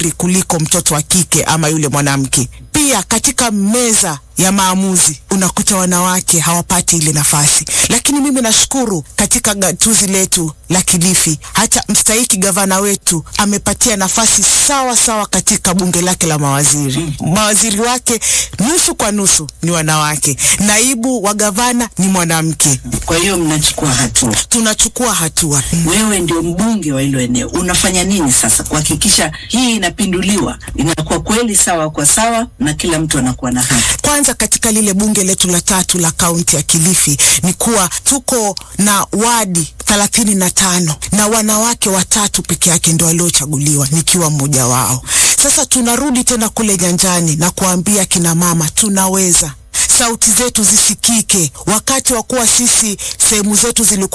wazuri kuliko mtoto wa kike ama yule mwanamke. Pia katika meza ya maamuzi unakuta wanawake hawapati ile nafasi, lakini mimi nashukuru katika gatuzi letu la Kilifi, hata mstahiki gavana wetu amepatia nafasi sawa sawa katika bunge lake la mawaziri. Mawaziri wake nusu kwa nusu ni wanawake, naibu wa gavana ni mwanamke. Kwa hiyo mnachukua hatua. Tunachukua hatua. Wewe ndio mbunge wa hilo eneo, unafanya nini sasa kuhakikisha hii inapinduliwa, inakuwa kweli sawa kwa sawa na kila mtu anakuwa na haki? Kwanza katika lile bunge letu la tatu la kaunti ya Kilifi ni kuwa tuko na wadi thelathini na tano na wanawake watatu peke yake ndio waliochaguliwa nikiwa mmoja wao. Sasa tunarudi tena kule nyanjani na kuambia kina mama tunaweza, sauti zetu zisikike. Wakati wa kuwa sisi sehemu zetu zilikuwa